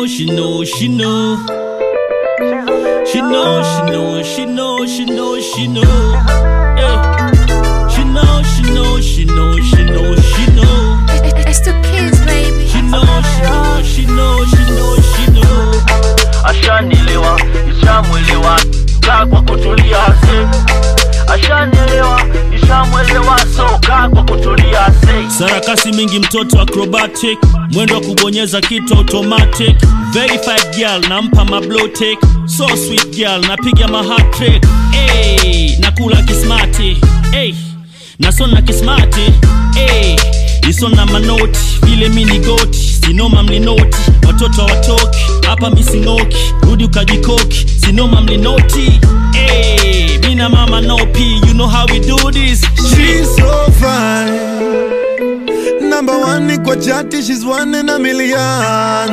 know, she know, she know. She know, she know, she know, she know, she know. Hey. She know, she know, she know, she know, she know. It's the kids, baby. She know, she know, she know, she know, she know. Ashanielewa, nishamwelewa, kaa kwa kutulia se. Ashanielewa, nishamwelewa, so kaa kwa kutulia se. Sarakasi mingi mtoto acrobatic, mwendo wa kubonyeza kitu automatic. Verified girl nampa mablotek, so sweet girl napiga mahatrick. Hey, nakula kismati. Hey, nasona kismati. Hey, isona manoti vile mini goti sinoma mlinoti watoto watoki hapa mising'oki rudi ukajikoki sinoma mlinoti hey, mina mama nopi you know how we do this She's so fine. Number one ni kwa chati, she's one in a million.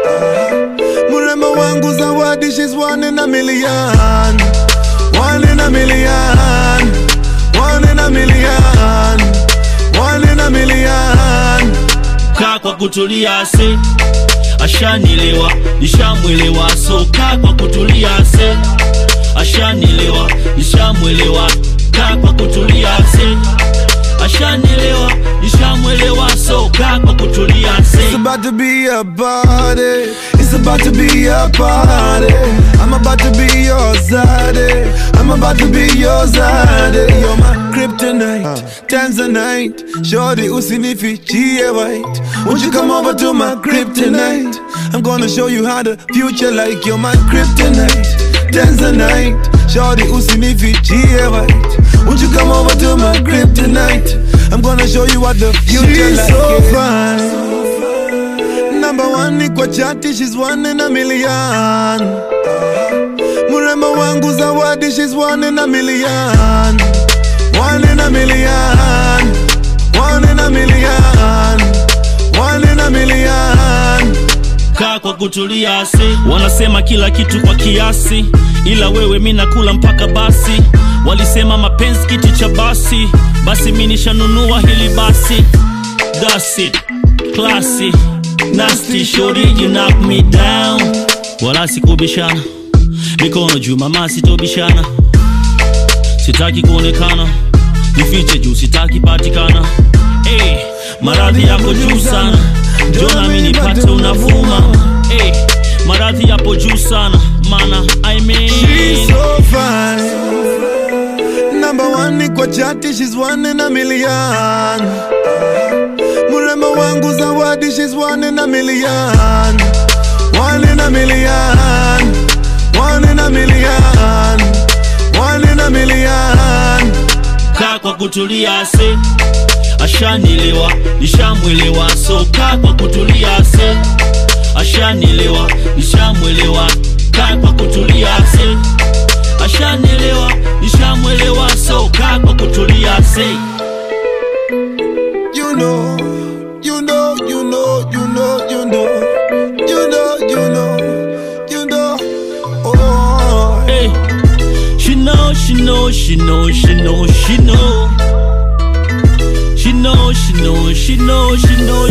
Mrembo wangu zawadi, she's one in a million. One in a million. One in a million. One in a million. kaa kwa kutulia se ashanielewa nishamwelewa so kaa kwa kutulia se ashanielewa nishamwelewa kaa kwa kutulia se ashanielewa nishamwelewa so kaa kwa kutulia It's se about to be a party. It's about to be a party. I'm about to be your Zaddy. I'm about to be your Zaddy. You're my kryptonite, Tanzanite. Shorty usinifichie white. Won't you come over to my kryptonite? I'm gonna show you how the future like. You're my kryptonite, Tanzanite. Shorty usinifichie white. Won't you come over to my kryptonite? I'm gonna show you what the future She's like. so yeah. Number one ni kwa chati, she's one in a million. Mrembo wangu zawadi, she's one in a million. One in a million. One in a million. One in a million. kaa kwa kutulia se wanasema kila kitu kwa kiasi ila wewe mi nakula mpaka basi walisema mapenzi kiti cha basi basi mi nishanunua hili basi That's it. Classy. Nasty shorty, you knock me down wala sikubishana mikono juu mama sitobishana sitaki kuonekana nifiche juu sitaki patikana hey, maradhi yako juu sana jona mi nipate unavuma hey, maradhi yapo juu sana mana I mean, She's so fine. Number one ni kwa chati, she's one in a million. Mrembo wangu zawadi, she's one in a million. One in a million. One in a million. One in a million. kaa kwa kutulia se ashanielewa nishamwelewa so kaa kwa kutulia se ashanielewa nishamwelewa kaa kwa kutulia se ashanielewa nishamwelewa so kaa kwa kutulia se You know, you know, you know, you know, you know, you know, you know, you know. Oh, hey. she know she know she know she know she know she know she know she know she know